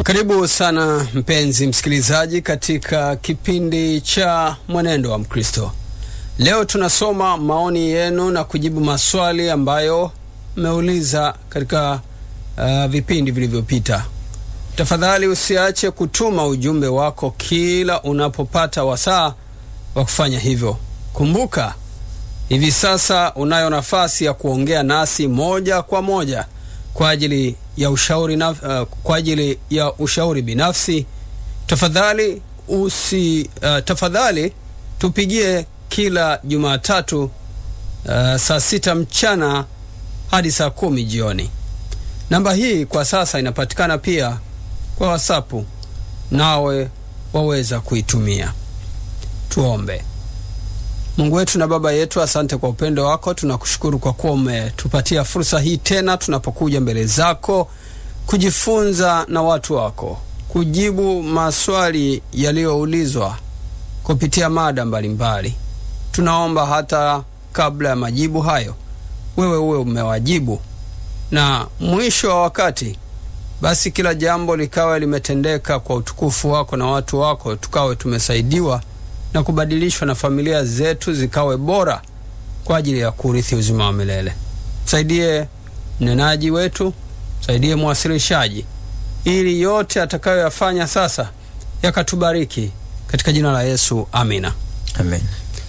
Karibu sana mpenzi msikilizaji katika kipindi cha Mwenendo wa Mkristo. Leo tunasoma maoni yenu na kujibu maswali ambayo mmeuliza katika uh, vipindi vilivyopita. Tafadhali usiache kutuma ujumbe wako kila unapopata wasaa wa kufanya hivyo. Kumbuka, hivi sasa unayo nafasi ya kuongea nasi moja kwa moja kwa ajili ya ushauri na, uh, kwa ajili ya ushauri binafsi. Tafadhali usi uh, tafadhali tupigie kila Jumatatu uh, saa sita mchana hadi saa kumi jioni. Namba hii kwa sasa inapatikana pia kwa WhatsApp, nawe waweza kuitumia. Tuombe. Mungu wetu na Baba yetu, asante kwa upendo wako. Tunakushukuru kwa kuwa umetupatia fursa hii tena, tunapokuja mbele zako kujifunza na watu wako, kujibu maswali yaliyoulizwa kupitia mada mbalimbali. Tunaomba hata kabla ya majibu hayo, wewe uwe umewajibu, na mwisho wa wakati basi kila jambo likawe limetendeka kwa utukufu wako na watu wako, tukawe tumesaidiwa na kubadilishwa na familia zetu zikawe bora kwa ajili ya kurithi uzima wa milele. Msaidie mnenaji wetu, msaidie mwasilishaji, ili yote atakayoyafanya sasa yakatubariki katika jina la Yesu, amina. Amen.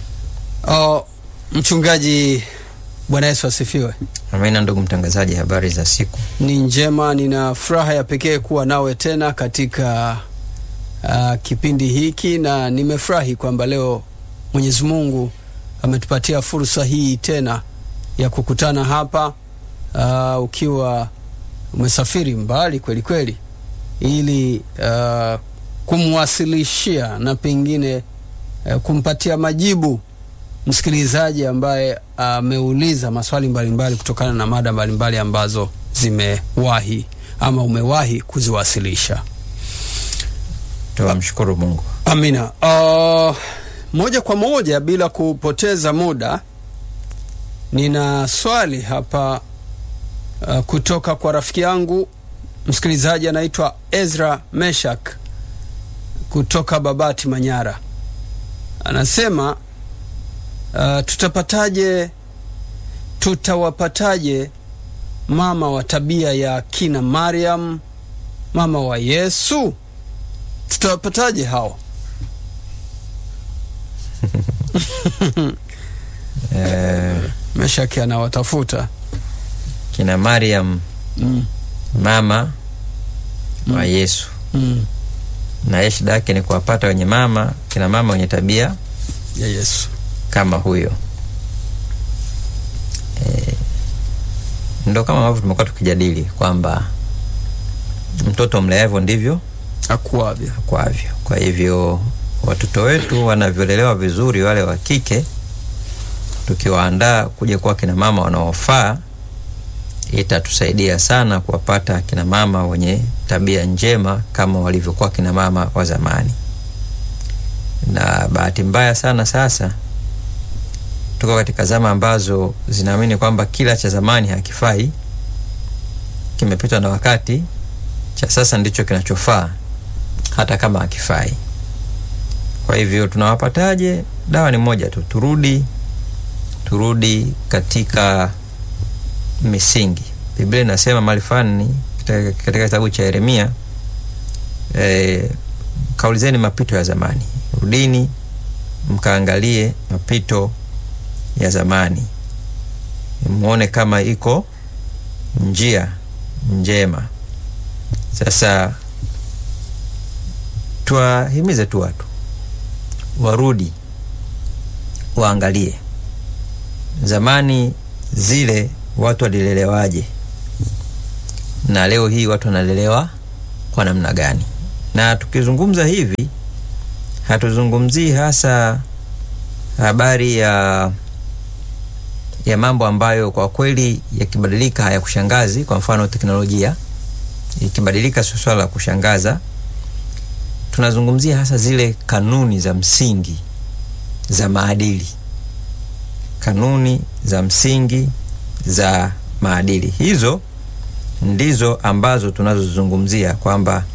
O, mchungaji, Bwana Yesu asifiwe. Amina. Ndugu mtangazaji, habari za siku? Ni njema, nina furaha ya pekee kuwa nawe tena katika uh, kipindi hiki na nimefurahi kwamba leo Mwenyezi Mungu ametupatia fursa hii tena ya kukutana hapa uh, ukiwa umesafiri mbali kweli kweli, ili uh, kumwasilishia na pengine uh, kumpatia majibu msikilizaji ambaye ameuliza uh, maswali mbalimbali mbali kutokana na mada mbalimbali mbali ambazo zimewahi ama umewahi kuziwasilisha. Tunamshukuru Mungu. Amina. Uh, moja kwa moja bila kupoteza muda, nina swali hapa uh, kutoka kwa rafiki yangu msikilizaji anaitwa Ezra Meshak kutoka Babati, Manyara. Anasema uh, tutapataje, tutawapataje mama wa tabia ya kina Mariam, mama wa Yesu? tutawapataje hao? Eh, Meshaki anawatafuta kina Mariam mm. mama wa Yesu mm. na yeye shida yake ni kuwapata wenye mama kina mama wenye tabia ya Yesu. kama huyo. Eh, ndo kama ambavyo tumekuwa tukijadili kwamba mtoto mleavyo ndivyo Akuavyo. kwavyo. Kwa hivyo watoto wetu wanavyolelewa vizuri, wale wa kike, tukiwaandaa kuja kuwa kina mama wanaofaa, itatusaidia sana kuwapata kina mama wenye tabia njema kama walivyokuwa kina mama wa zamani. Na bahati mbaya sana sasa tuko katika zama ambazo zinaamini kwamba kila cha zamani hakifai, kimepitwa na wakati, cha sasa ndicho kinachofaa hata kama hakifai. Kwa hivyo tunawapataje? Dawa ni moja tu, turudi turudi katika misingi. Biblia inasema mahali fulani katika katika kitabu cha Yeremia e, kaulizeni mapito ya zamani, rudini mkaangalie mapito ya zamani, mwone kama iko njia njema. Sasa tuwahimize tu watu warudi waangalie zamani zile watu walilelewaje na leo hii watu wanalelewa kwa namna gani. Na tukizungumza hivi, hatuzungumzii hasa habari ya ya mambo ambayo kwa kweli yakibadilika hayakushangazi. Kwa mfano, teknolojia ikibadilika sio swala la kushangaza tunazungumzia hasa zile kanuni za msingi za maadili, kanuni za msingi za maadili. Hizo ndizo ambazo tunazozungumzia kwamba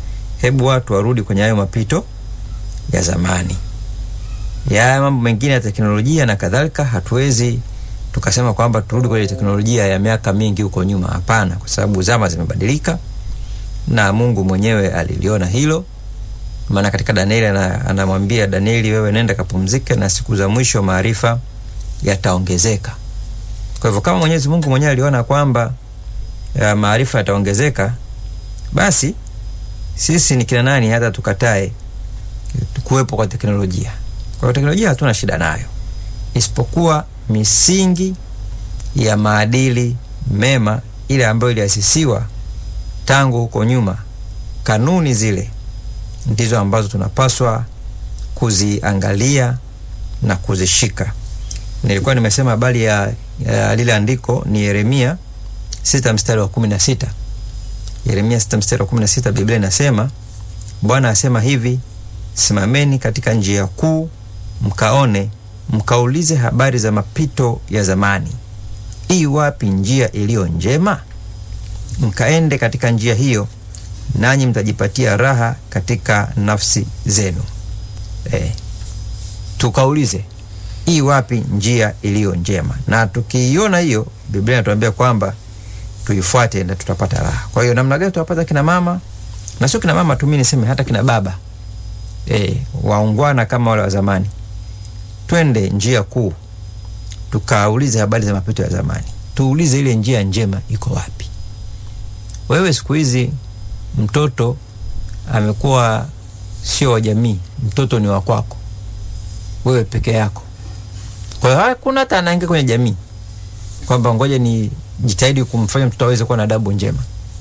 hebu watu warudi kwenye hayo mapito ya zamani. Ya mambo mengine ya teknolojia na kadhalika, hatuwezi tukasema kwamba turudi kwenye teknolojia ya miaka mingi huko nyuma. Hapana, kwa sababu zama zimebadilika na Mungu mwenyewe aliliona hilo, maana katika Danieli anamwambia Danieli, wewe nenda kapumzike, na siku za mwisho maarifa yataongezeka. Kwa hivyo kama Mwenyezi Mungu mwenyewe aliona kwamba ya maarifa yataongezeka, basi sisi ni kina nani hata tukatae kuwepo kwa teknolojia? Kwa hiyo teknolojia hatuna shida nayo, isipokuwa misingi ya maadili mema ile ambayo iliasisiwa tangu huko nyuma, kanuni zile ndizo ambazo tunapaswa kuziangalia na kuzishika. Nilikuwa nimesema habari ya, ya lile andiko ni Yeremia sita mstari wa kumi na sita. Yeremia sita mstari wa kumi na sita, Biblia inasema Bwana asema hivi, simameni katika njia kuu, mkaone, mkaulize habari za mapito ya zamani, ii wapi njia iliyo njema, mkaende katika njia hiyo, nanyi mtajipatia raha katika nafsi zenu. E, tukaulize ii wapi njia iliyo njema, na tukiiona hiyo, Biblia inatuambia kwamba tuifuate na tutapata raha. Kwa hiyo namna gani tutapata kina mama na sio kina mama tu, mimi niseme hata kina baba e, waungwana kama wale wa zamani, twende njia kuu, tukaulize habari za mapito ya zamani, tuulize ile njia njema iko wapi. Wewe siku hizi mtoto amekuwa sio wa jamii, mtoto ni wa kwako wewe peke yako. Kwa hiyo hakuna hata anaingia kwenye jamii kwamba ngoja ni jitahidi kumfanya mtoto aweze kuwa na adabu njema.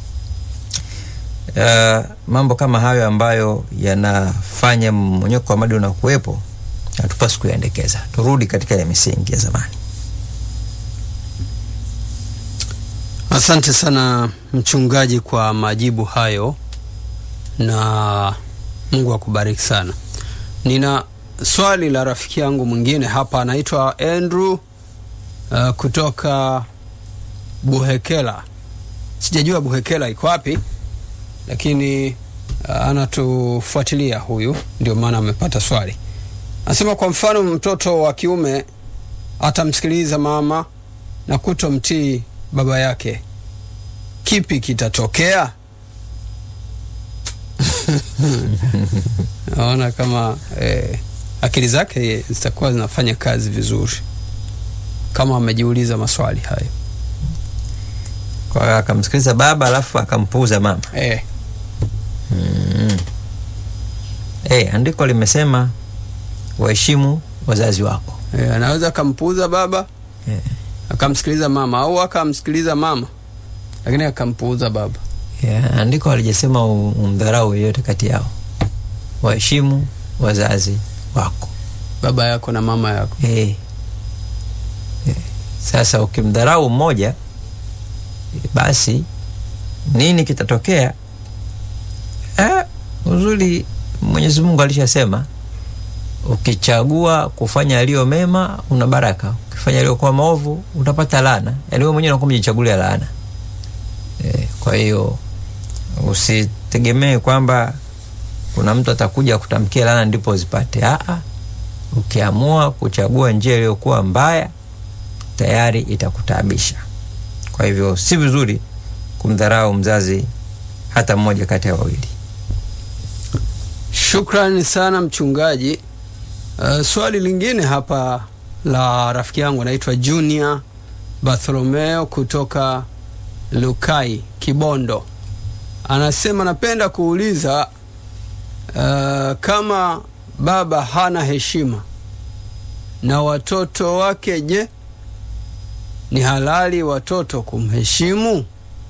Uh, mambo kama hayo ambayo yanafanya mmonyoko wa maadili unakuwepo, hatupasi kuyaendekeza. Turudi katika ya misingi ya zamani. Asante sana mchungaji kwa majibu hayo, na Mungu akubariki sana. Nina swali la rafiki yangu mwingine hapa, anaitwa Andrew uh, kutoka Buhekela. Sijajua Buhekela iko wapi, lakini uh, anatufuatilia huyu, ndio maana amepata swali. Anasema kwa mfano, mtoto wa kiume atamsikiliza mama na kutomtii baba yake, kipi kitatokea? naona kama eh, akili zake zitakuwa zinafanya kazi vizuri kama amejiuliza maswali hayo. Kwa hiyo akamsikiliza baba alafu akampuuza mama. Eh, Mm. Eh, andiko limesema waheshimu wazazi wako. eh, anaweza akampuuza baba Eh. akamsikiliza mama au akamsikiliza mama lakini akampuuza baba. Yeah, andiko halijasema u- umdharau yeyote kati yao. Waheshimu wazazi wako. baba yako na mama yako. Eh. Eh. Sasa ukimdharau mmoja eh, basi nini kitatokea? Ah, uzuri Mwenyezi Mungu alishasema ukichagua kufanya yaliyo mema una baraka, ukifanya yaliyokuwa maovu utapata laana. Yaani wewe mwenyewe unakuwa umejichagulia laana. Eh, kwa hiyo usitegemee kwamba kuna mtu atakuja kutamkia laana ndipo uzipate. Aa, ukiamua kuchagua njia iliyokuwa mbaya tayari itakutaabisha. Kwa hivyo si vizuri kumdharau mzazi hata mmoja kati ya wawili. Shukrani sana mchungaji. Uh, swali lingine hapa la rafiki yangu anaitwa Junior Bartholomeo kutoka Lukai Kibondo, anasema napenda kuuliza uh, kama baba hana heshima na watoto wake, je, ni halali watoto kumheshimu?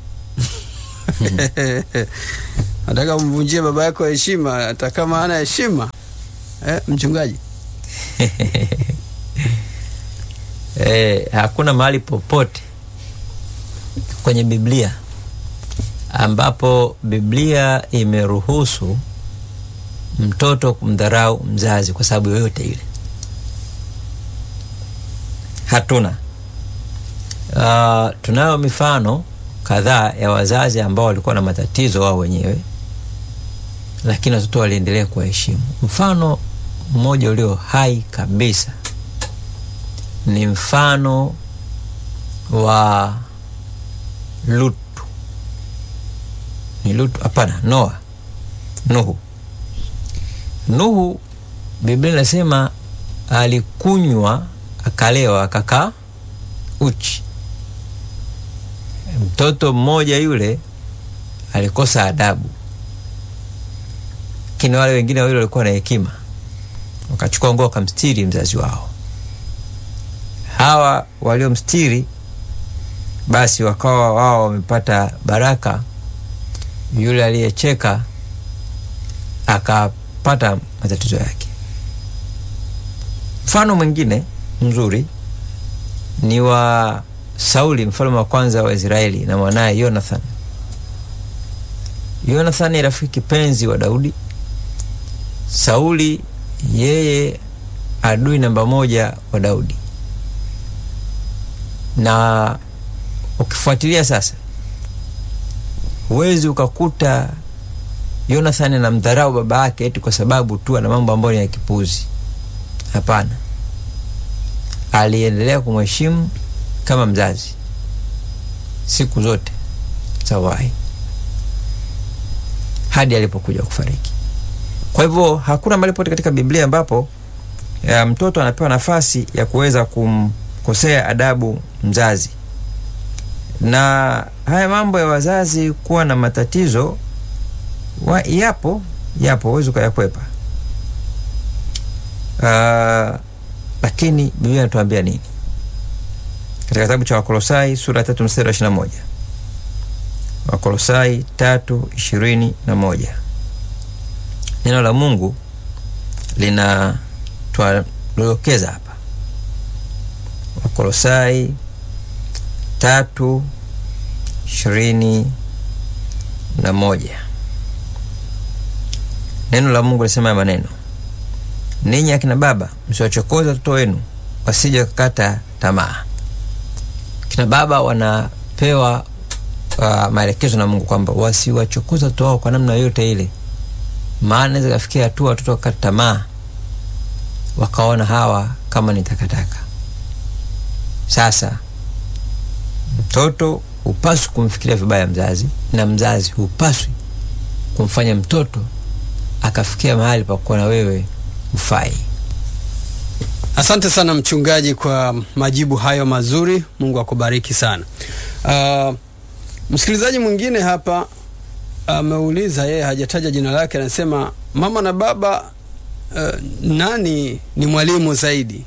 nataka umvunjie baba yako heshima hata kama hana heshima eh, mchungaji Eh, hakuna mahali popote kwenye Biblia ambapo Biblia imeruhusu mtoto kumdharau mzazi kwa sababu yoyote ile. Hatuna. Uh, tunayo mifano kadhaa ya wazazi ambao walikuwa na matatizo wao wenyewe, lakini watoto waliendelea kuwaheshimu. Mfano mmoja ulio hai kabisa ni mfano wa Lutu. Ni Lutu? Hapana, Noa, Nuhu. Nuhu, Biblia inasema alikunywa akalewa akakaa uchi. Mtoto mmoja yule alikosa adabu, lakini wale wengine wawili walikuwa na hekima, wakachukua nguo wakamstiri mzazi wao. Hawa waliomstiri basi wakawa wao wamepata baraka, yule aliyecheka akapata matatizo yake. Mfano mwingine mzuri ni wa Sauli mfalme wa kwanza wa Israeli na mwanaye Jonathan. Jonathan ni rafiki kipenzi wa Daudi. Sauli yeye adui namba moja wa Daudi, na ukifuatilia sasa, huwezi ukakuta Jonathan anamdharau baba yake eti kwa sababu tu ana mambo ambayo ni ya kipuzi. Hapana, aliendelea kumheshimu kama mzazi siku zote zawai hadi alipokuja kufariki. Kwa hivyo hakuna mahali pote katika Biblia ambapo ya mtoto anapewa nafasi ya kuweza kumkosea adabu mzazi. Na haya mambo ya wazazi kuwa na matatizo wa, yapo yapo, huwezi ukayakwepa. Uh, lakini Biblia inatuambia nini katika kitabu cha Wakolosai sura ya tatu mstari wa ishirini na moja Wakolosai tatu ishirini na moja neno la Mungu linatwadokeza hapa. Wakolosai tatu ishirini na moja neno la Mungu lisema ya maneno, ninyi akina baba msiwachokoze watoto wenu wasije kukata tamaa. Kina baba wanapewa uh, maelekezo na Mungu kwamba wasiwachokoza watoto wao kwa namna yoyote ile, maana naweza kafikia hatua watoto wakata tamaa, wakaona hawa kama ni takataka. Sasa mtoto hupaswi kumfikiria vibaya mzazi, na mzazi hupaswi kumfanya mtoto akafikia mahali pa kuona wewe ufai. Asante sana mchungaji kwa majibu hayo mazuri. Mungu akubariki sana. Uh, msikilizaji mwingine hapa ameuliza, yeye hajataja jina lake, anasema mama na baba, uh, nani ni mwalimu zaidi?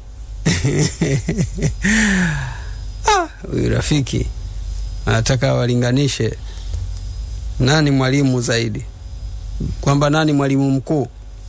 Ah, huyu rafiki anataka walinganishe nani mwalimu zaidi, kwamba nani mwalimu mkuu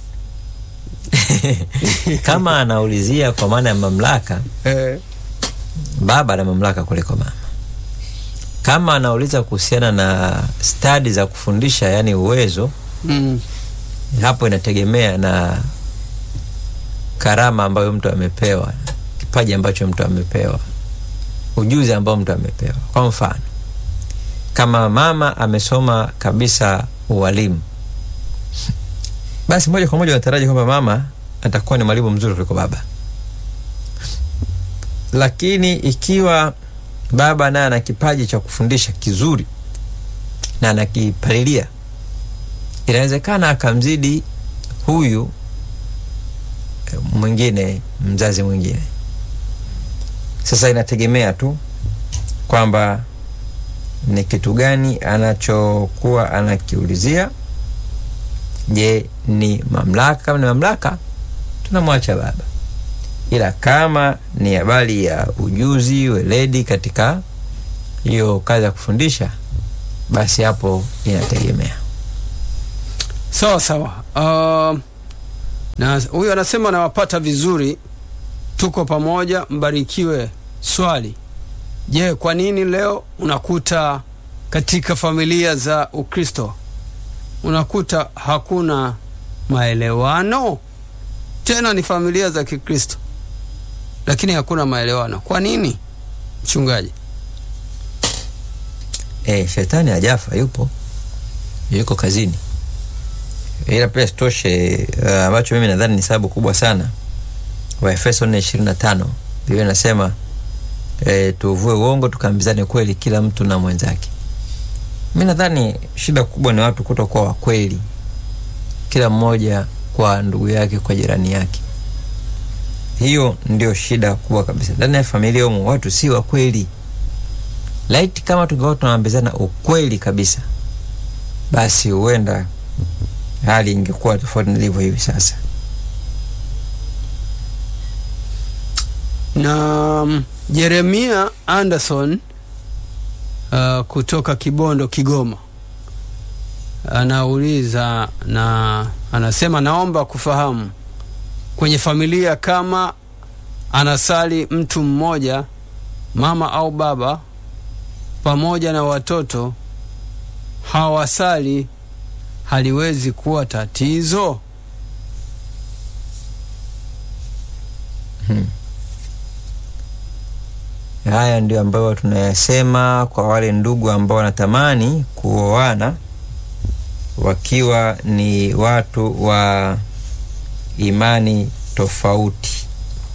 kama anaulizia kwa maana ya mamlaka eh, baba ana mamlaka kuliko mama. Kama anauliza kuhusiana na stadi za kufundisha, yani uwezo, mm, hapo inategemea na karama ambayo mtu amepewa, kipaji ambacho mtu amepewa, ujuzi ambao mtu amepewa. Kwa mfano, kama mama amesoma kabisa ualimu, basi moja kwa moja unataraji kwamba mama atakuwa ni mwalimu mzuri kuliko baba. Lakini ikiwa baba naye ana kipaji cha kufundisha kizuri na anakipalilia, inawezekana akamzidi huyu mwingine, mzazi mwingine. Sasa inategemea tu kwamba ni kitu gani anachokuwa anakiulizia. Je, ni mamlaka? Kama ni mamlaka, tunamwacha baba, ila kama ni habari ya ujuzi, weledi katika hiyo kazi ya kufundisha, basi hapo inategemea. sawa sawa. Uh, na huyu anasema nawapata vizuri, tuko pamoja, mbarikiwe. Swali, je, kwa nini leo unakuta katika familia za Ukristo unakuta hakuna maelewano? Tena ni familia za Kikristo, lakini hakuna maelewano. Kwa nini, mchungaji? E, shetani hajafa, yupo, yuko kazini. ila pia sitoshe uh, ambacho mimi nadhani ni sababu kubwa sana waefeso nne ishirini na tano biblia inasema e, tuvue uongo tukaambizane kweli kila mtu na mwenzake mi nadhani shida kubwa ni watu kutokuwa wakweli kila mmoja kwa ndugu yake kwa jirani yake hiyo ndio shida kubwa kabisa ndani ya familia humu watu si wakweli laiti kama tungekuwa tunaambizana ukweli kabisa basi huenda hali ingekuwa tofauti nilivyo hivi sasa na mm, Jeremia Anderson uh, kutoka Kibondo, Kigoma anauliza na anasema, naomba kufahamu kwenye familia kama anasali mtu mmoja, mama au baba, pamoja na watoto hawasali, haliwezi kuwa tatizo? hmm. haya ndio ambayo tunayasema kwa wale ndugu ambao wanatamani kuoana wakiwa ni watu wa imani tofauti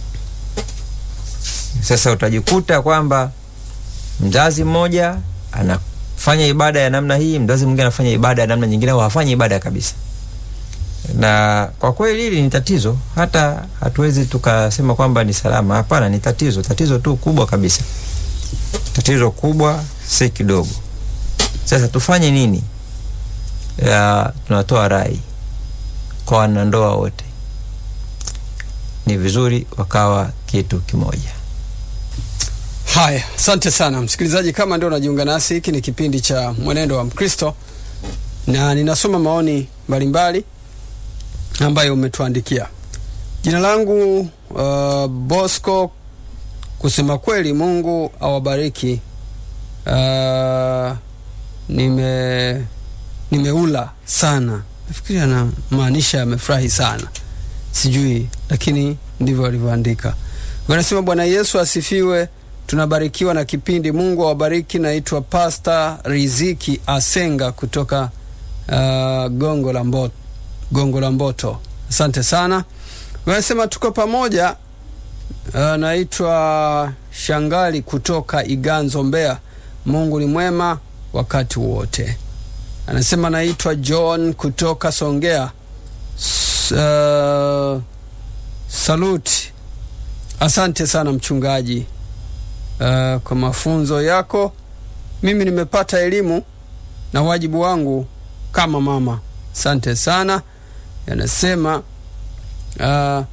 sasa utajikuta kwamba mzazi mmoja anafanya ibada ya namna hii mzazi mwingine anafanya ibada ya namna nyingine au hafanyi ibada kabisa na kwa kweli hili ni tatizo hata hatuwezi tukasema kwamba ni salama hapana ni tatizo tatizo tu kubwa kabisa tatizo kubwa si kidogo sasa tufanye nini ya, tunatoa rai kwa wanandoa wote ni vizuri wakawa kitu kimoja Haya, asante sana msikilizaji. Kama ndio unajiunga nasi, hiki ni kipindi cha Mwenendo wa Mkristo na ninasoma maoni mbalimbali ambayo umetuandikia. Jina langu uh, Bosco. Kusema kweli, Mungu awabariki. Uh, nime nimeula sana, nafikiri anamaanisha amefurahi sana, sijui, lakini ndivyo alivyoandika. Wanasema Bwana Yesu asifiwe. Tunabarikiwa na kipindi. Mungu awabariki. Naitwa Pasta Riziki Asenga kutoka uh, Gongo la Mboto, Gongo la Mboto. Asante sana. Wanasema tuko pamoja. Uh, naitwa Shangali kutoka Iganzo, Mbeya. Mungu ni mwema wakati wote. Anasema naitwa John kutoka Songea. S uh, saluti. Asante sana mchungaji uh, kwa mafunzo yako. Mimi nimepata elimu na wajibu wangu kama mama. Asante sana. Yanasema uh,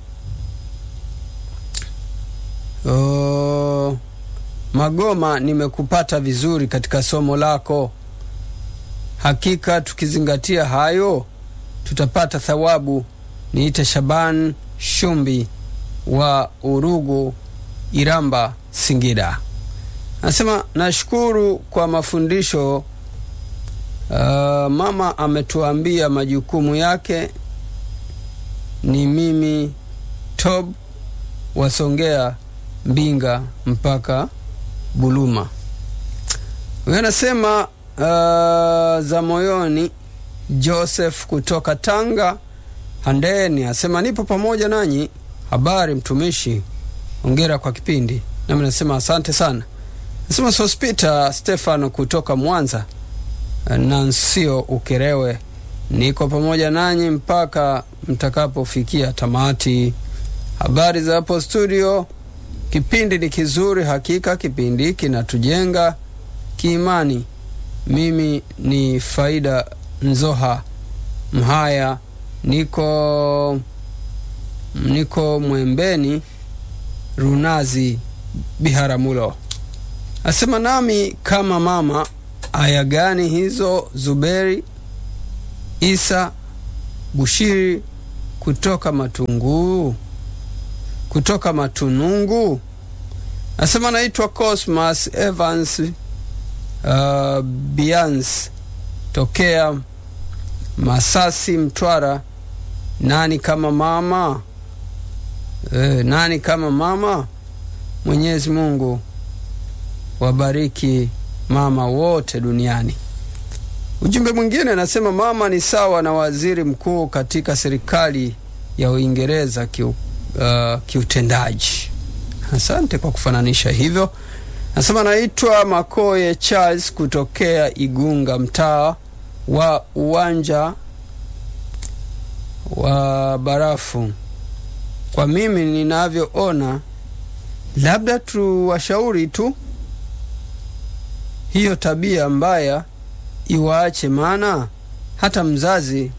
uh, Magoma, nimekupata vizuri katika somo lako. Hakika tukizingatia hayo tutapata thawabu. Niite Shaban Shumbi wa Urugu, Iramba, Singida. Anasema nashukuru kwa mafundisho. Uh, mama ametuambia majukumu yake. Ni mimi Tob wasongea Mbinga mpaka Buluma. Huyo anasema uh, za moyoni. Joseph kutoka Tanga Handeni asema nipo pamoja nanyi. Habari mtumishi, ongera kwa kipindi. Nami nasema asante sana. Nasema Sospita Stefano kutoka Mwanza Nansio Ukerewe, niko pamoja nanyi mpaka mtakapofikia tamati. Habari za hapo studio. Kipindi ni kizuri hakika, kipindi kinatujenga kiimani. Mimi ni Faida Nzoha Mhaya, niko niko Mwembeni Runazi Biharamulo. Asema nami kama mama, aya gani hizo? Zuberi Isa Bushiri kutoka Matunguu kutoka Matunungu. Asema naitwa Cosmas Evans uh, Bians tokea Masasi, Mtwara. Nani kama mama e, nani kama mama? Mwenyezi Mungu wabariki mama wote duniani. Ujumbe mwingine anasema mama ni sawa na waziri mkuu katika serikali ya Uingereza kiu, uh, kiutendaji. Asante kwa kufananisha hivyo. Anasema naitwa Makoye Charles kutokea Igunga, mtaa wa uwanja wa barafu. Kwa mimi ninavyoona, labda tuwashauri tu hiyo tabia mbaya iwaache, maana hata mzazi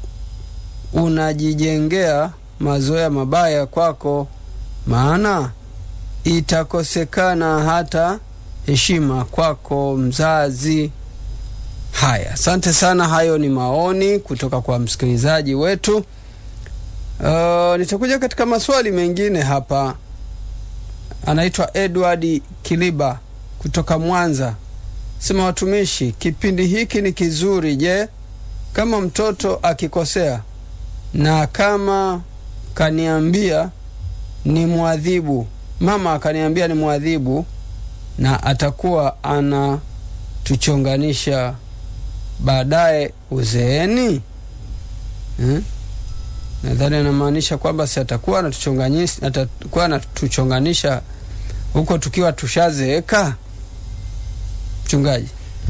unajijengea mazoea mabaya kwako, maana itakosekana hata heshima kwako mzazi. Haya, asante sana. Hayo ni maoni kutoka kwa msikilizaji wetu. Uh, nitakuja katika maswali mengine hapa. Anaitwa Edward Kiliba kutoka Mwanza, sema watumishi, kipindi hiki ni kizuri. Je, kama mtoto akikosea na kama kaniambia ni mwadhibu, mama akaniambia ni mwadhibu na atakuwa anatuchonganisha baadaye uzeeni hmm? Nadhani anamaanisha kwamba si atakuwa anatuchonganisha, atakuwa anatuchonganisha huko tukiwa tushazeeka. Mchungaji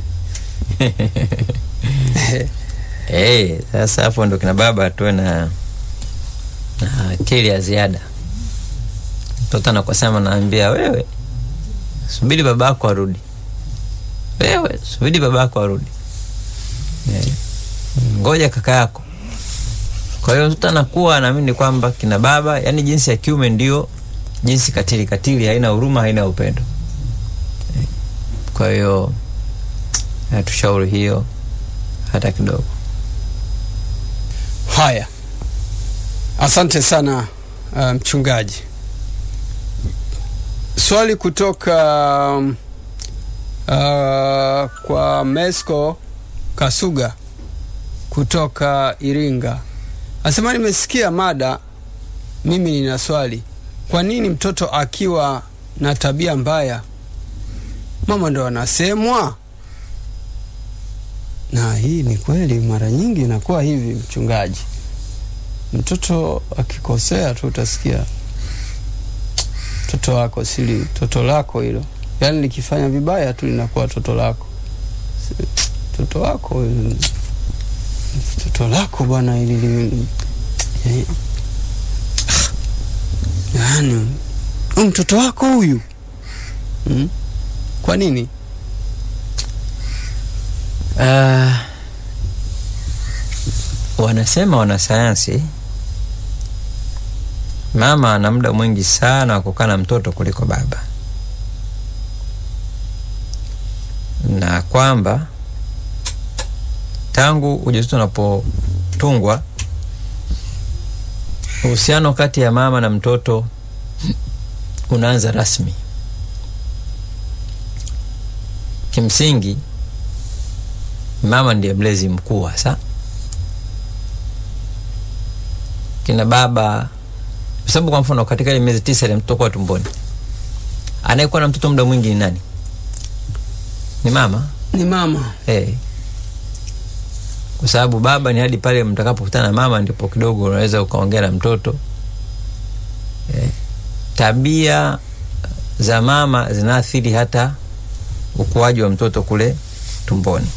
hey, sasa hapo ndo kina baba tuwe na na akili ya ziada. Mtoto anakosema, naambia wewe, subiri babako arudi, wewe subiri babako arudi, yeah. ngoja kaka yako. Kwa hiyo mtoto anakuwa anaamini kwamba kina baba, yani jinsi ya kiume ndio jinsi katili. Katili haina huruma, haina upendo. Kwa hiyo hatushauri hiyo hata kidogo. Haya, asante sana uh, mchungaji. Swali kutoka um, uh, kwa Mesco Kasuga kutoka Iringa asema, nimesikia mada, mimi nina swali. Kwa nini mtoto akiwa na tabia mbaya mama ndo anasemwa? Na hii ni kweli, mara nyingi inakuwa hivi mchungaji. Mtoto akikosea tu utasikia toto wako sili toto lako hilo, yaani likifanya vibaya tu linakuwa toto lako, toto wako, toto lako bwana, ili yaani mtoto wako huyu hmm? Kwa nini? Uh, wanasema wanasayansi, mama ana muda mwingi sana wa kukaa na mtoto kuliko baba, na kwamba tangu ujauzito unapotungwa uhusiano kati ya mama na mtoto unaanza rasmi. Kimsingi mama ndiye mlezi mkuu hasa. Kina baba, kwa sababu kwa mfano katika ile miezi tisa ile mtoto kwa tumboni, anayekuwa na mtoto muda mwingi ni nani? Ni mama, Ni mama. hey. Kwa sababu baba ni hadi pale mtakapokutana na mama ndipo kidogo unaweza ukaongea na mtoto hey. Tabia za mama zinaathiri hata ukuaji wa mtoto kule tumboni,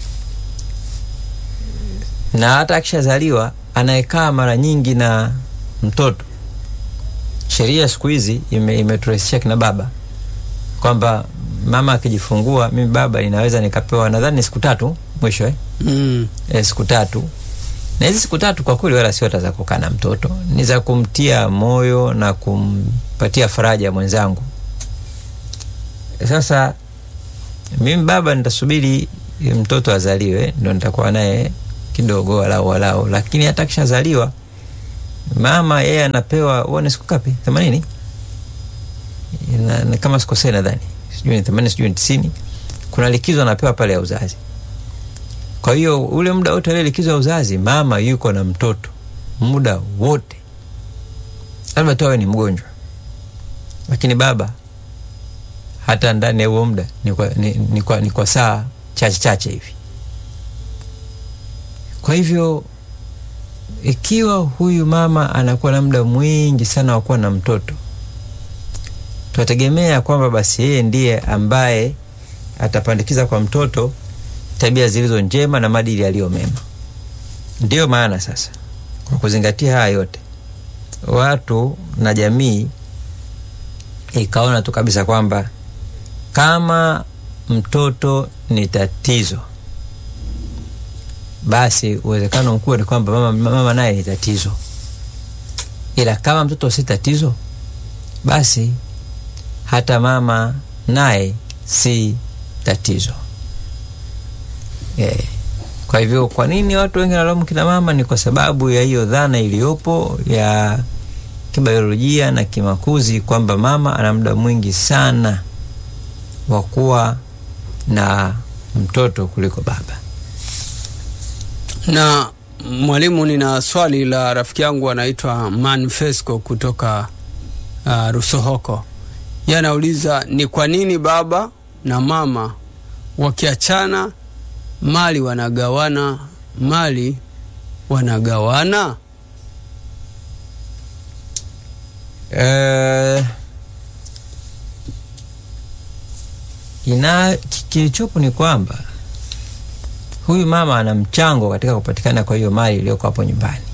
na hata akishazaliwa anayekaa mara nyingi na mtoto. Sheria siku hizi imeturahisishia kina baba kwamba mama akijifungua, mimi baba inaweza nikapewa nadhani siku tatu mwisho eh? Mm. E, siku tatu, na hizi siku tatu kwa kweli wala sio hata za kukaa na mtoto, ni za kumtia moyo na kumpatia faraja mwenzangu. Sasa mimi baba nitasubiri mtoto azaliwe ndo nitakuwa naye kidogo walau walau, lakini hata kishazaliwa mama yeye anapewa uone siku ngapi? themanini na, na kama sikosei nadhani sijui ni themanini sijui ni tisini. Kuna likizo anapewa pale ya uzazi. Kwa hiyo ule muda wote ile likizo ya uzazi mama yuko na mtoto muda wote, labda tu awe ni mgonjwa, lakini baba hata ndani ya huo muda ni kwa, ni, ni kwa, ni kwa saa chache chache hivi Kwa hivyo ikiwa huyu mama anakuwa na muda mwingi sana wa kuwa na mtoto, tunategemea kwamba basi yeye ndiye ambaye atapandikiza kwa mtoto tabia zilizo njema na maadili yaliyo mema. Ndiyo maana sasa, kwa kuzingatia haya yote, watu na jamii ikaona tu kabisa kwamba kama mtoto ni tatizo, basi uwezekano mkubwa ni kwamba mama, mama naye ni tatizo. Ila kama mtoto si tatizo, basi hata mama naye si tatizo. Yeah. Kwa hivyo kwa nini watu wengi wanalaumu kina mama? Ni kwa sababu ya hiyo dhana iliyopo ya kibiolojia na kimakuzi kwamba mama ana muda mwingi sana wa kuwa na mtoto kuliko baba. Na mwalimu, nina swali la rafiki yangu anaitwa Manfesco kutoka uh, Rusohoko. Yeye anauliza ni kwa nini baba na mama wakiachana mali wanagawana mali wanagawana? Uh, ina kilichopo ni kwamba huyu mama ana mchango katika kupatikana kwa hiyo mali iliyoko hapo nyumbani.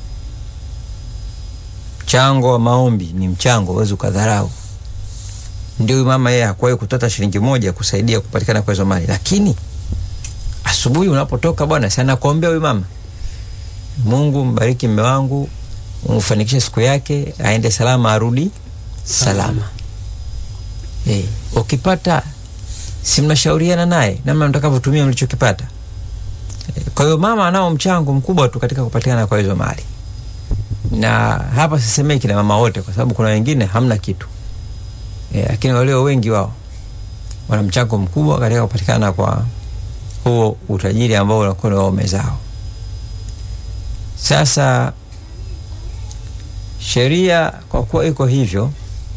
Mchango wa maombi ni mchango, huwezi ukadharau. Ndio huyu mama yeye hakuwahi kutoa shilingi moja kusaidia kupatikana kwa hizo mali, lakini asubuhi unapotoka, bwana sana kuombea huyu mama, Mungu mbariki mme wangu, umfanikishe siku yake, aende salama, arudi salama. Hey, ukipata si mnashauriana naye namna mtakavyotumia mlichokipata. Kwa hiyo mama anao mchango mkubwa tu katika kupatikana kwa hizo mali, na hapa sisemei kina mama wote, kwa sababu kuna wengine hamna kitu e, lakini walio wengi wao wana mchango mkubwa katika kupatikana kwa huo utajiri ambao unakuwa ni waume zao. Sasa sheria kwa kuwa iko hivyo,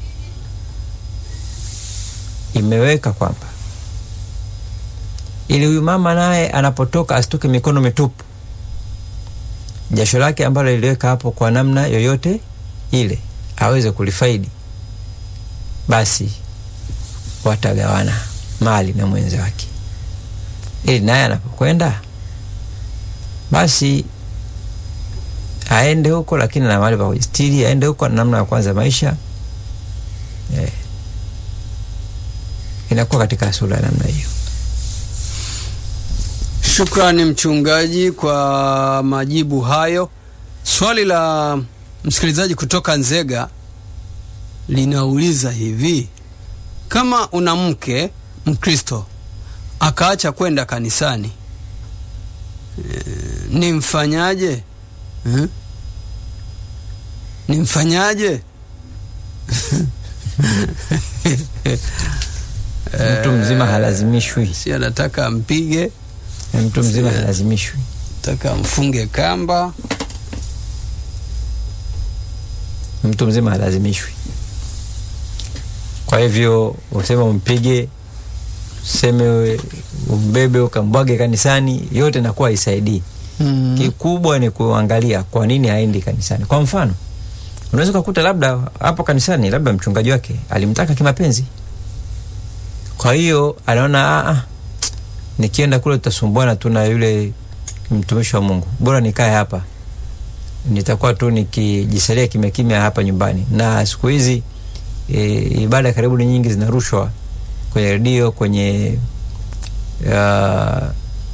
imeweka kwamba ili huyu mama naye anapotoka asitoke mikono mitupu. Jasho lake ambalo liliweka hapo kwa namna yoyote ile aweze kulifaidi, basi watagawana mali na mwenzi wake, ili naye anapokwenda basi aende huko, lakini na mahali pa kujistiri, aende huko na namna ya kwanza maisha eh, inakuwa katika sura ya namna hiyo. Shukrani mchungaji kwa majibu hayo. Swali la msikilizaji kutoka Nzega linauliza hivi: kama una mke Mkristo akaacha kwenda kanisani e, ni mfanyaje? Hmm? Ni mfanyaje? Mtu mzima halazimishwi, si anataka ampige mtu mzima halazimishwi, taka mfunge kamba. mtu mzima halazimishwi. Kwa hivyo useme umpige, useme umbebe ukambwage kanisani, yote nakuwa haisaidii. Mm. Kikubwa ni kuangalia kwa nini haendi kanisani. Kwa mfano, unaweza ukakuta labda hapo kanisani, labda mchungaji wake alimtaka kimapenzi, kwa hiyo anaona ah, nikienda kule tutasumbuana tu na yule mtumishi wa Mungu, bora nikae hapa, nitakuwa tu nikijisalia kimya kimya hapa nyumbani. Na siku hizi e, ibada karibu ni nyingi zinarushwa kwenye redio, kwenye uh,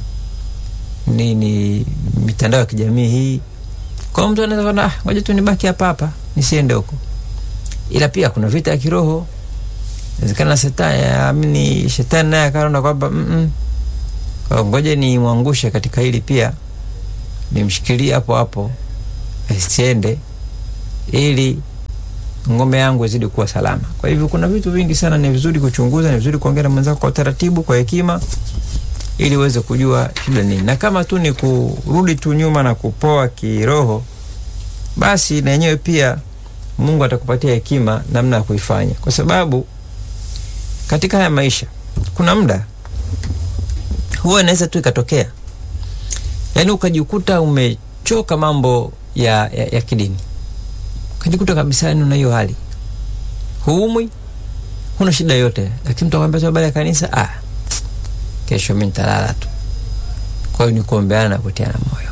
nini mitandao ya kijamii hii. Kwa mtu anaweza kuona ah, ngoja tu nibaki hapa hapa nisiende huko, ila pia kuna vita ya kiroho. Inawezekana shetani amini, shetani naye akaona kwamba mm -mm, ngoja ni mwangushe katika hili pia, nimshikilie hapo hapo asiende, ili ng'ombe yangu izidi kuwa salama. Kwa hivyo kuna vitu vingi sana, ni vizuri kuchunguza, ni vizuri kuongea na mwenzako kwa utaratibu, kwa hekima ili uweze kujua shida nini, na kama tu ni kurudi tu nyuma na kupoa kiroho, basi na yenyewe pia Mungu atakupatia hekima namna ya kuifanya, kwa sababu katika haya maisha kuna muda huwa inaweza tu ikatokea yaani ukajikuta umechoka mambo ya, ya, ya kidini, ukajikuta kabisa yani una hiyo hali, huumwi, huna shida yote, lakini mtu akwambia tu habari ya kanisa, ah, kesho mi nitalala tu. Kwa hiyo ni kuombeana na kutiana moyo.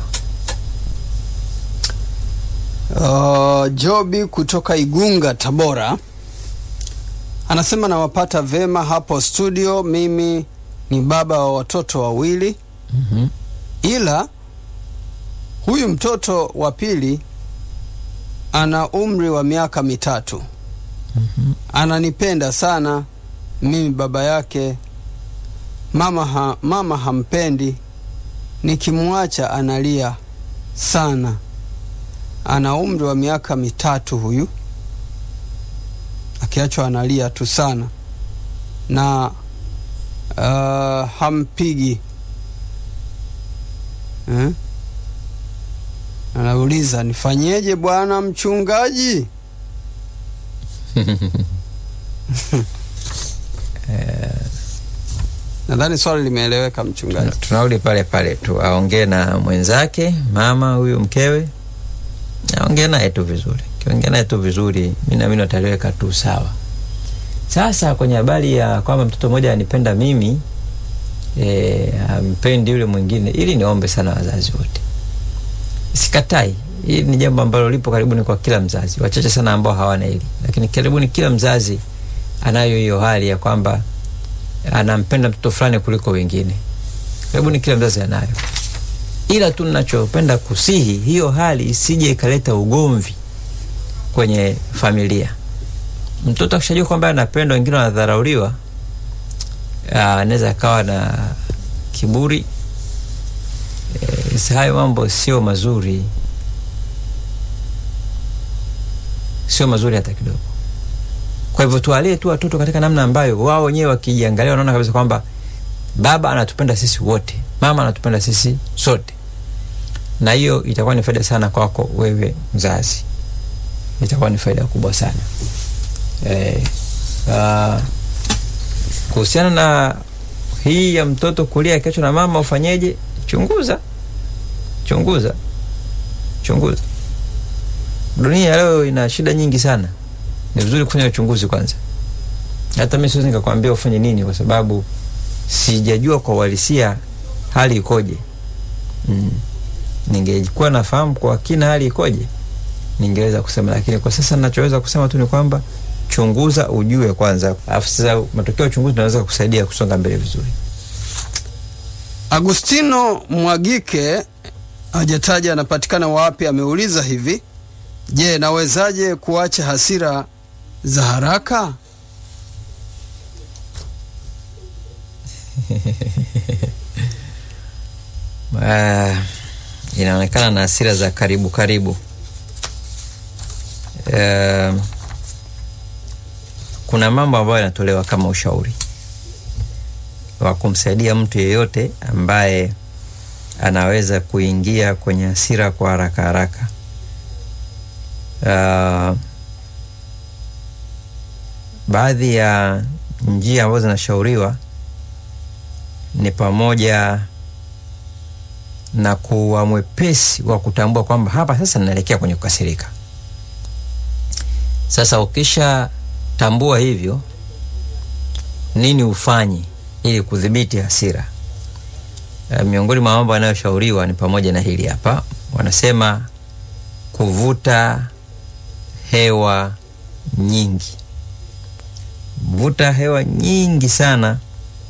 Uh, Jobi kutoka Igunga, Tabora anasema nawapata vema hapo studio. Mimi ni baba wa watoto wawili, Mhm. ila huyu mtoto wa pili ana umri wa miaka mitatu. Ananipenda sana mimi baba yake. Mama, ha, mama hampendi, nikimwacha analia sana. Ana umri wa miaka mitatu huyu, akiachwa analia tu sana na uh, hampigi eh? Anauliza, nifanyeje bwana mchungaji? Nadhani swali limeeleweka mchungaji. Tunarudi pale pale tu, aongee na mwenzake mama huyu mkewe, aongee naye tu vizuri. Kiongea naye tu vizuri, mi naamini wataliweka tu sawa. Sasa kwenye habari ya kwamba mtoto mmoja anipenda mimi e, ampendi yule mwingine, ili niombe sana wazazi wote, sikatai. Hili ni jambo ambalo lipo karibuni kwa kila mzazi, wachache sana ambao hawana hili, lakini karibuni kila mzazi anayo hiyo hali ya kwamba anampenda mtoto fulani kuliko wengine. Karibuni kila mzazi anayo, ila tu ninachopenda kusihi, hiyo hali isije ikaleta ugomvi kwenye familia. Mtoto akishajua kwamba anapendwa, wengine wanadharauliwa, ah, anaweza akawa na kiburi. E, hayo mambo sio mazuri, sio mazuri hata kidogo. Kwa hivyo tuwalee tu watoto katika namna ambayo wao wenyewe wakijiangalia wanaona kabisa kwamba baba anatupenda sisi wote, mama anatupenda sisi sote, na hiyo itakuwa ni faida sana kwako wewe mzazi, itakuwa ni faida kubwa sana eh, uh, kuhusiana na hii ya mtoto kulia akiachwa na mama, ufanyeje? Chunguza, chunguza, chunguza. Dunia leo ina shida nyingi sana ni vizuri kufanya uchunguzi kwanza. Hata mimi siwezi nikakwambia ufanye nini, kwa sababu sijajua kwa uhalisia hali ikoje. Mm. Ningekuwa nafahamu kwa kina hali ikoje, ningeweza kusema, lakini kwa sasa ninachoweza kusema tu ni kwamba chunguza, ujue kwanza, alafu sasa matokeo ya uchunguzi naweza kusaidia kusonga mbele vizuri. Agustino Mwagike hajataja anapatikana wapi, ameuliza hivi: Je, nawezaje kuacha hasira za haraka? Uh, inaonekana na hasira za karibu karibu. Uh, kuna mambo ambayo yanatolewa kama ushauri wa kumsaidia mtu yeyote ambaye anaweza kuingia kwenye hasira kwa haraka haraka. Uh, baadhi ya njia ambazo zinashauriwa ni pamoja na kuwa mwepesi wa kutambua kwamba hapa sasa ninaelekea kwenye kukasirika. Sasa ukisha tambua hivyo, nini ufanye ili kudhibiti hasira? Uh, miongoni mwa mambo yanayoshauriwa ni pamoja na hili hapa, wanasema kuvuta hewa nyingi. Vuta hewa nyingi sana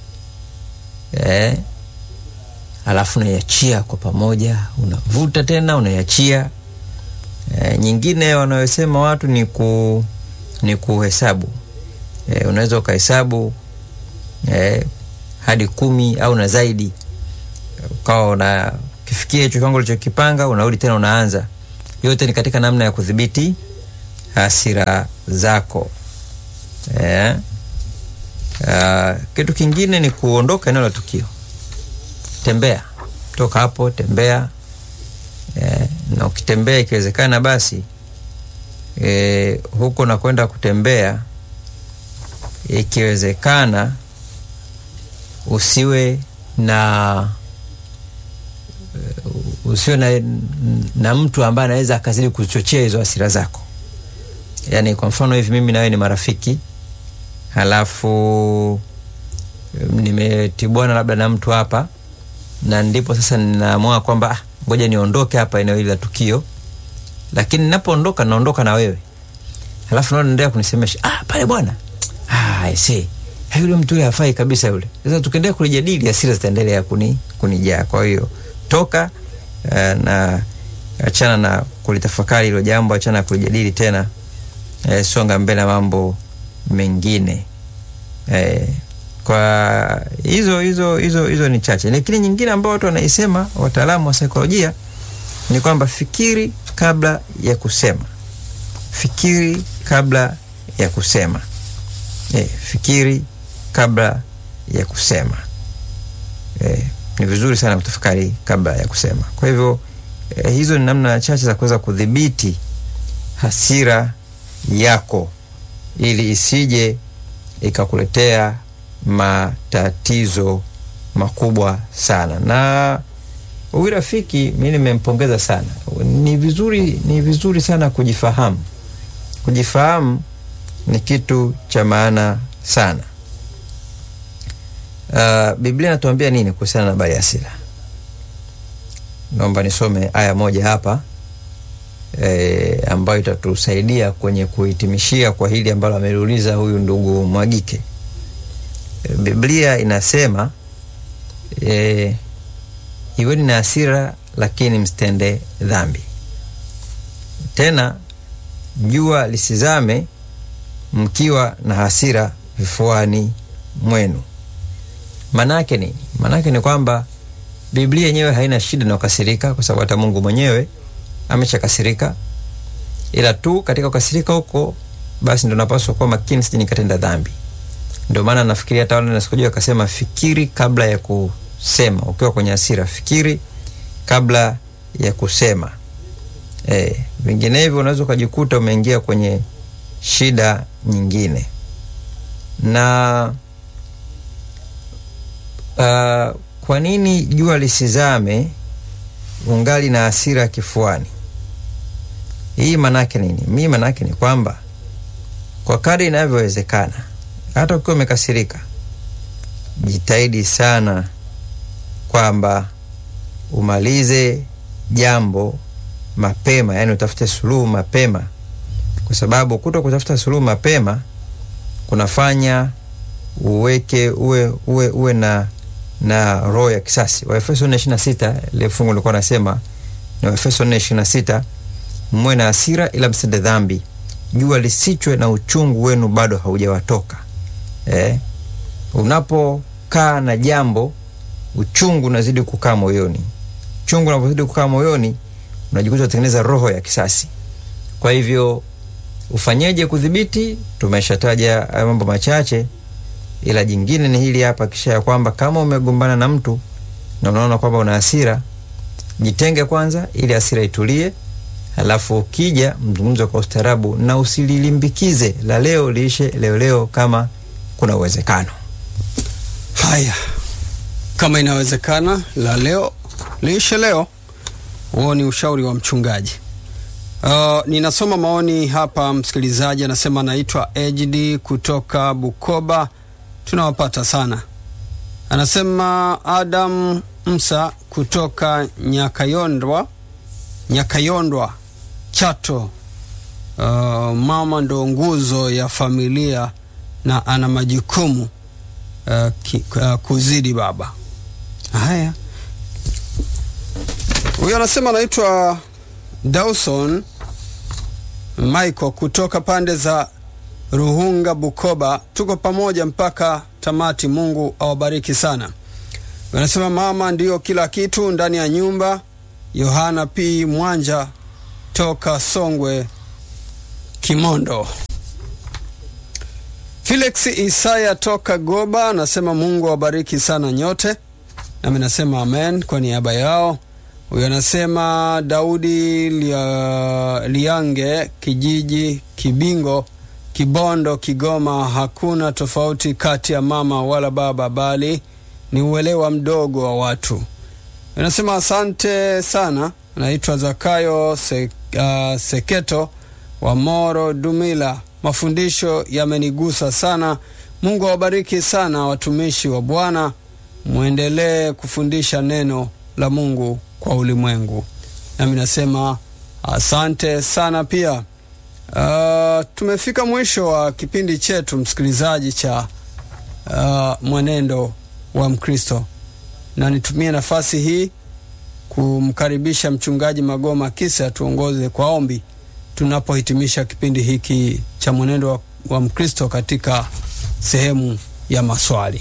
eh, alafu unaiachia kwa pamoja, unavuta tena unaiachia. Eh, nyingine wanayosema watu ni ku ni kuhesabu. Eh, unaweza ukahesabu eh, hadi kumi au na zaidi, ukawa una kifikia hicho kiwango ulichokipanga, unarudi tena unaanza. Yote ni katika namna ya kudhibiti hasira zako. Eh, uh, kitu kingine ni kuondoka eneo la tukio. Tembea, toka hapo, tembea eh, na ukitembea ikiwezekana basi eh, huko nakwenda kutembea, ikiwezekana usiwe na usiwe na, na mtu ambaye anaweza akazidi kuchochea hizo hasira zako. Yaani kwa mfano hivi mimi na wewe ni marafiki, halafu nimetibwana labda na mtu hapa, na ndipo sasa ninaamua kwamba ah, ngoja niondoke hapa eneo hili la tukio, lakini ninapoondoka naondoka na wewe, halafu naona naendelea kunisemesha ah, pale bwana ah, I see yule mtu yule hafai kabisa yule. Sasa tukiendelea kulijadili hasira zitaendelea kuni kunijaa. Kwa hiyo toka uh, na achana na kulitafakari hilo jambo, achana na kulijadili tena, eh, songa mbele na mambo mengine eh, kwa hizo hizo hizo hizo ni chache, lakini nyingine ambayo watu wanaisema, wataalamu wa saikolojia ni kwamba fikiri kabla ya kusema, fikiri kabla ya kusema. Eh, fikiri kabla ya kusema. Eh, ni vizuri sana kutafakari kabla ya kusema. Kwa hivyo eh, hizo ni namna chache za kuweza kudhibiti hasira yako ili isije ikakuletea matatizo makubwa sana. Na huyu rafiki mi nimempongeza sana. Ni vizuri, ni vizuri sana kujifahamu. Kujifahamu ni kitu cha maana sana. Uh, Biblia inatuambia nini kuhusiana na habari ya hasira? Naomba nisome aya moja hapa e, ambayo itatusaidia kwenye kuhitimishia kwa hili ambalo ameliuliza huyu ndugu Mwagike. E, Biblia inasema e, iweni na hasira lakini msitende dhambi, tena jua lisizame mkiwa na hasira vifuani mwenu. Manake nini? Manake ni kwamba Biblia yenyewe haina shida na kukasirika, kwa sababu hata Mungu mwenyewe ameshakasirika, ila tu katika kukasirika huko basi ndo napaswa kuwa makini, sije nikatenda dhambi. Ndio maana nafikiria hata wale nasikujua akasema, fikiri kabla ya kusema. Ukiwa kwenye hasira, fikiri kabla ya kusema. Eh, vinginevyo unaweza ukajikuta umeingia kwenye shida nyingine na uh, kwa nini jua lisizame ungali na hasira kifuani? Hii manake nini? Mi manake ni kwamba kwa kadri inavyowezekana, hata ukiwa umekasirika, jitahidi sana kwamba umalize jambo mapema, yani utafute suluhu mapema, kwa sababu kuto kutafuta suluhu mapema kunafanya uweke uwe, uwe, uwe na na roho ya kisasi. Waefeso nne ishirini na sita ile fungu lilikuwa nasema na Waefeso nne ishirini na sita mwe na hasira ila msitende dhambi, jua lisichwe na uchungu wenu bado haujawatoka. Eh, unapokaa na jambo uchungu unazidi kukaa moyoni. Uchungu unapozidi kukaa moyoni, unajikuta unatengeneza roho ya kisasi. Kwa hivyo ufanyeje kudhibiti? Tumeshataja mambo machache ila jingine ni hili hapa, kisha ya kwamba kama umegombana na mtu na unaona kwamba una hasira, jitenge kwanza ili hasira itulie, halafu ukija mzungumze kwa ustaarabu na usililimbikize la leo liishe leo leo, kama kuna uwezekano. Haya, kama inawezekana, la leo liishe leo. Huo ni ushauri wa mchungaji. Uh, ninasoma maoni hapa. Msikilizaji anasema anaitwa Ejdi kutoka Bukoba tunawapata sana. Anasema Adam Msa kutoka Nyakayondwa, Nyakayondwa Chato. Uh, mama ndo nguzo ya familia na ana majukumu uh, ki, uh, kuzidi baba. Haya, huyo anasema anaitwa Dawson Michael kutoka pande za Ruhunga, Bukoba. Tuko pamoja mpaka tamati. Mungu awabariki sana. Wanasema mama ndiyo kila kitu ndani ya nyumba. Yohana P Mwanja toka Songwe, Kimondo. Felix Isaya toka Goba anasema Mungu awabariki sana nyote, nami nasema amen kwa niaba yao. Huyo anasema Daudi lia, Liange kijiji Kibingo Kibondo, Kigoma. Hakuna tofauti kati ya mama wala baba, bali ni uelewa mdogo wa watu. Inasema asante sana. Naitwa Zakayo Se, uh, Seketo wa Moro Dumila. Mafundisho yamenigusa sana. Mungu awabariki sana watumishi wa Bwana, mwendelee kufundisha neno la Mungu kwa ulimwengu. Nami nasema asante sana pia. Uh, tumefika mwisho wa kipindi chetu msikilizaji cha uh, mwenendo wa Mkristo, na nitumie nafasi hii kumkaribisha mchungaji Magoma Kisa tuongoze kwa ombi tunapohitimisha kipindi hiki cha mwenendo wa, wa Mkristo katika sehemu ya maswali.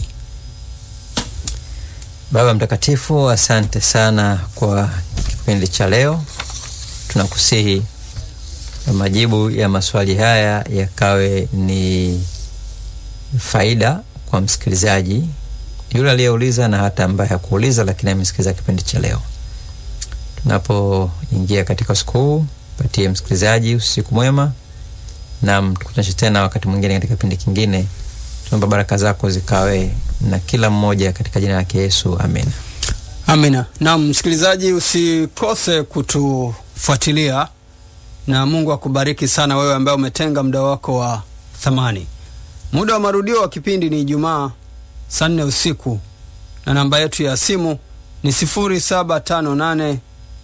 Baba Mtakatifu, asante sana kwa kipindi cha leo. Tunakusihi majibu ya maswali haya yakawe ni faida kwa msikilizaji yule aliyeuliza na hata ambaye hakuuliza lakini amesikiliza kipindi cha leo. Tunapoingia katika siku huu, patie msikilizaji usiku mwema, na tukutanishe tena wakati mwingine katika kipindi kingine. Tunaomba baraka zako zikawe na kila mmoja katika jina lake Yesu, amina. Amina. Naam, msikilizaji, usikose kutufuatilia na Mungu akubariki sana wewe ambaye umetenga muda wako wa thamani. Muda wa marudio wa kipindi ni Ijumaa saa nne usiku na namba yetu ya simu ni 0758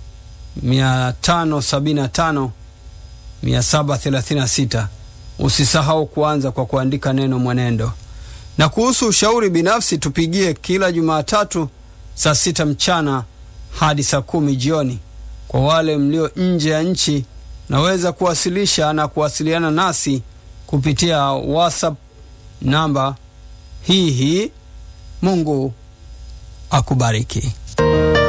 575 736. Usisahau kuanza kwa kuandika neno mwenendo. Na kuhusu ushauri binafsi, tupigie kila Jumatatu saa sita mchana hadi saa kumi jioni. Kwa wale mlio nje ya nchi, naweza kuwasilisha na kuwasiliana nasi kupitia WhatsApp namba hii hii. Mungu akubariki.